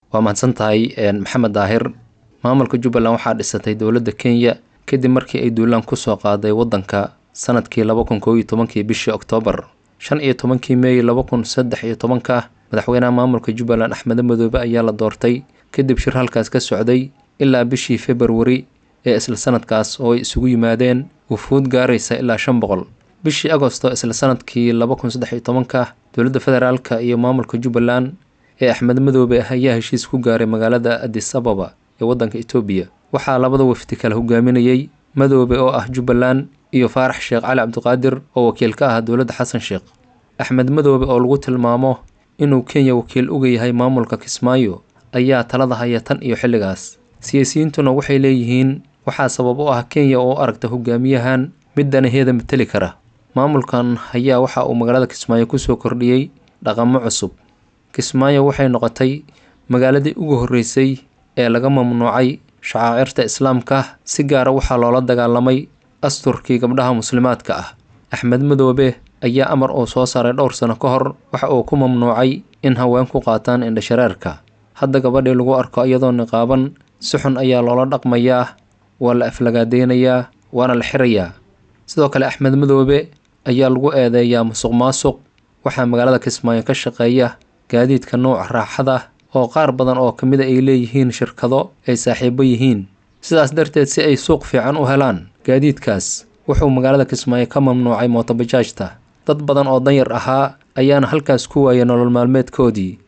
waa mahadsan tahay maxamed daahir maamulka jubbaland waxaa dhisatay dowladda kenya kadib markii ay duulaan kusoo qaaday waddanka sanadkii laba kun koob iyo tobankii bishii oktoobar shan iyo tobankii meey laba kun saddex iyo tobanka madaxweynaha maamulka jubbaland axmede madoobe ayaa la doortay kadib shir halkaas ka socday ilaa bishii februari ee isla sanadkaas oo ay isugu yimaadeen wufuud gaaraysa ilaa shan boqol bishii agosto isla sanadkii laba kun saddex iyo tobanka dowladda federaalka iyo maamulka jubbaland ee axmed madoobe ah ayaa heshiis ku gaaray magaalada adis ababa ee waddanka etoobiya waxaa labada wafdi kala hogaaminayey madoobe oo ah jubbaland iyo faarax sheekh cali cabdiqaadir oo wakiil ka ah dowladda xasan sheekh axmed madoobe oo lagu tilmaamo inuu kenya wakiil uga yahay maamulka kismaayo ayaa talada haya tan iyo xilligaas siyaasiyiintuna waxay leeyihiin waxaa sabab u ah kenya oo u aragta hogaamiyahan mid danaheeda mateli kara maamulkan ayaa waxa uu magaalada kismaayo kusoo kordhiyey dhaqamo cusub kismaayo waxay noqotay magaaladii ugu horreysay ee laga mamnuucay shacaacirta islaamka si gaara waxaa loola dagaalamay asturkii gabdhaha muslimaadka ah axmed madoobe ayaa amar uu soo saaray dhowr sano ka hor waxa uu ku mamnuucay in haween ku qaataan indhashareerka hadda gabadhii lagu arko iyadoo niqaaban si xun ayaa loola dhaqmayaa waa la aflagaadeynayaa waana la xirayaa sidoo kale axmed madoobe ayaa lagu eedeeyaa musuq maasuq waxaa magaalada kismaayo ka shaqeeya gaadiidka nuuca raaxada oo qaar badan oo ka mida ay leeyihiin shirkado ay saaxiibo yihiin sidaas darteed si ay suuq fiican u helaan gaadiidkaas wuxuu magaalada kismaayo ka mamnuucay mootobajaajta dad badan oo danyar ahaa ayaana halkaas ku waayay nolol maalmeedkoodii